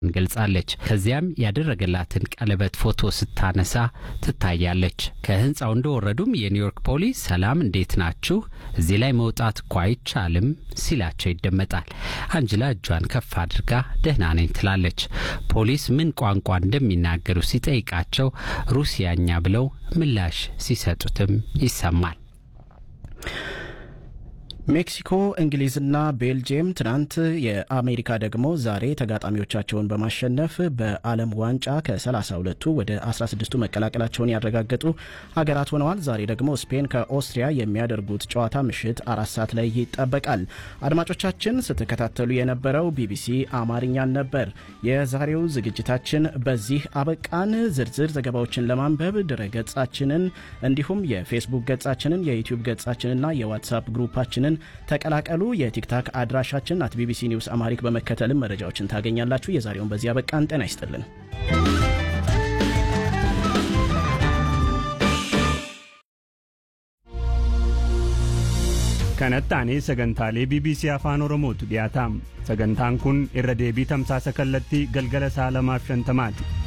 ገልጻለች። ከዚያም ያደረገላትን ቀለበት ፎቶ ስታነሳ ትታያለች። ከህንፃው እንደወረዱም የኒውዮርክ ፖሊስ ሰላም፣ እንዴት ናችሁ? እዚህ ላይ መውጣት እኮ አይቻልም ሲላቸው ይደመጣል። አንጅላ እጇን ከፍ አድርጋ ደህና ነኝ ትላለች። ፖሊስ ምን ቋንቋ እንደሚናገሩ ሲጠይቃቸው ሩሲያኛ ብለው ምላሽ ሲሰጡትም ይሰማል። ሜክሲኮ፣ እንግሊዝና ቤልጅየም ትናንት የአሜሪካ ደግሞ ዛሬ ተጋጣሚዎቻቸውን በማሸነፍ በዓለም ዋንጫ ከ32ቱ ወደ 16ቱ መቀላቀላቸውን ያረጋገጡ ሀገራት ሆነዋል። ዛሬ ደግሞ ስፔን ከኦስትሪያ የሚያደርጉት ጨዋታ ምሽት አራት ሰዓት ላይ ይጠበቃል። አድማጮቻችን ስትከታተሉ የነበረው ቢቢሲ አማርኛን ነበር። የዛሬው ዝግጅታችን በዚህ አበቃን። ዝርዝር ዘገባዎችን ለማንበብ ድረ ገጻችንን እንዲሁም የፌስቡክ ገጻችንን የዩቲዩብ ገጻችንና የዋትሳፕ ግሩፓችንን ተቀላቀሉ። የቲክታክ አድራሻችን አት ቢቢሲ ኒውስ አማሪክ በመከተልም መረጃዎችን ታገኛላችሁ። የዛሬውን በዚህ አበቃን። ጤና ይስጥልን። kanatti sagantaalee bbc afaan oromootu dhiyaataam sagantaan kun irra deebii tamsaasa kallattii galgala sa'a lamaaf shantamaati